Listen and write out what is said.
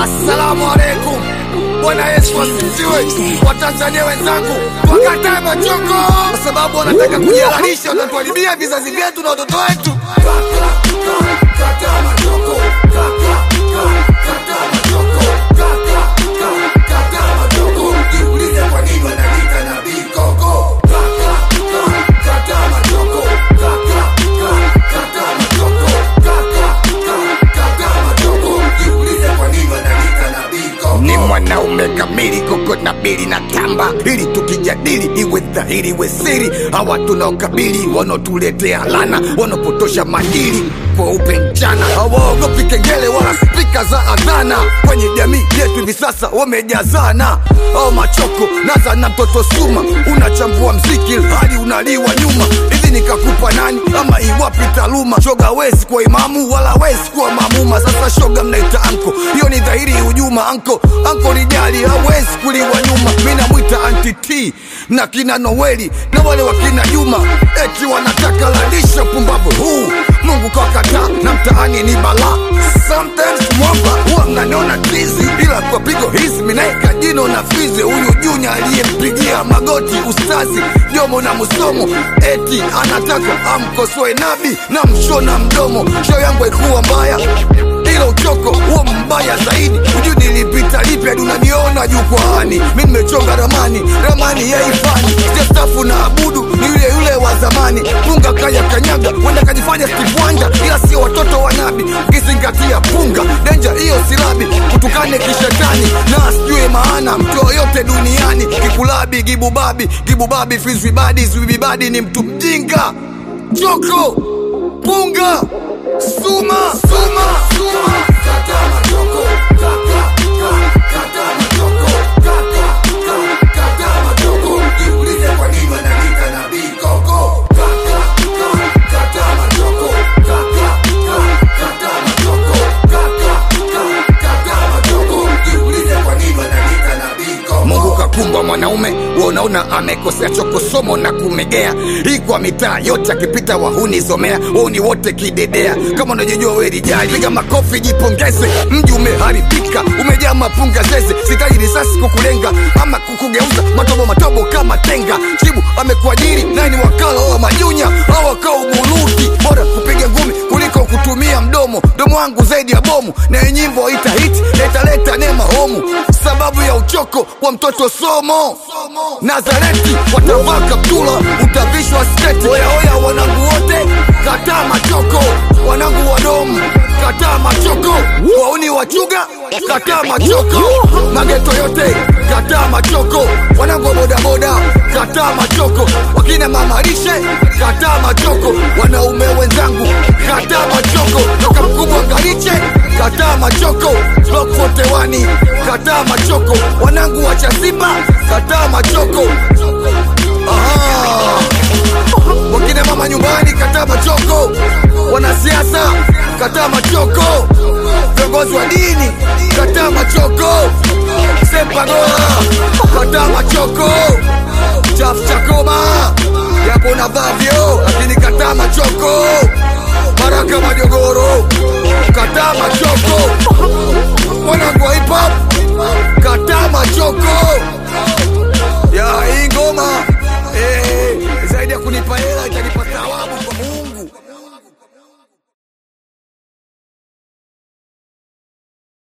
Assalamu alaikum. Bwana Yesu asifiwe. Watanzania wenzangu, wakatae machoko kwa sababu wanataka kujihalalisha, wanatuharibia vizazi vyetu na watoto wetu. Kataa machoko. Kataa machoko. Kataa machoko. Jiulize kwa nini wanajiita nabii koko. Kataa machoko. Kataa machoko. Kataa machoko. Jiulize kwa nini wanajiita nabii koko. Ni mwanaume kamili koko na bili na tamba, ili tukijadili iwe dhahiri iwe siri. Hawa tunaokabili wanaotuletea lana, wanaopotosha madili kweupe mchana, hawaogopi kengele wala spika za adhana. Kwenye jamii yetu hivi sasa wamejazana, au machoko naza na mtoto suma, unachambua mziki hadi unaliwa nyuma. Hivi nikakupa nani ama iwapi taaluma? Shoga wezi kuwa imamu wala wezi kuwa mamuma. Sasa shoga mnaita anko, hiyo ni dhahiri hujuma. Anko anko rijali hawezi kuliwa nyuma. Mi namwita anti T na kina Noeli na wale wakina Juma, eti wanataka lalisha pumbavu huu. Mungu kakataa na mtaani ni balaa. Sometimes mwamba huwa mnaniona tizi, ila kwa pigo hizi minaeka jino na fizi. Huyu Junya aliyempigia magoti ustazi Jomo na Musomo, eti anataka amkosoe nabi na mshona mdomo. Show yangu haikuwa mbaya ila uchoko huo mbaya zaidi. Hujui nilipita lipi hadi unaniona jukwaani. Mi nimechonga ramani, ramani ya ifani stafu na abudu ni yule yule wa zamani. Punga kaya kanyaga, wenda kajifanya Steve Wonder, ila sio watoto wa nabi. Ukizingatia punga denja, hiyo silabi kutukane kishetani na sijue maana mtu yoyote duniani. Kikulabi gibubabi gibubabi fizwibadi zwibibadi ni mtu mjinga. Choko punga suma suma suma kata machoko kata kata machoko kata kata machoko jiulize kwa nini wananiita nabii koko kata kata machoko kata kata machoko kata kata machoko jiulize kwa nini wananiita nabii koko Mungu kakumba mwanaume wewe unaona amekosea choko somo na kumegea hii kwa mitaa yote akipita wahuni zomea wahuni wote kidedea kama unajijua wewe rijali piga makofi jipongeze mji umeharibika umejaa mapunga zeze sitaji risasi kukulenga ama kukugeuza matobo matobo kama tenga chibu amekuajiri naye ni wakala wa majunya awakao buruti bora kupiga ngumi kuliko kutumia mdomo mdomo wangu zaidi ya bomu na hii nyimbo ita hit na italeta neema homu sababu ya uchoko wa mtoto somo nazareti watavaa kaptula utavishwa sketi oyaoya wanangu wote kataa machoko wanangu wadomu kataa machoko wauni wachuga kataa machoko mageto yote kataa machoko wanangu wa bodaboda kataa machoko wakina mamarishe kataa machoko wanaume wenzangu kataa machoko toka mkubwa ngariche kataa machoko blok 41 kataa machoko wanangu wa chasimba kataa machoko Aha. wakina mama nyumbani kataa machoko wanasiasa kataa machoko viongozi wa dini kataa machoko sepagoa kataa machoko chafu chakoma yapo na vavyo lakini kataa machoko baraka majogoro kataa machoko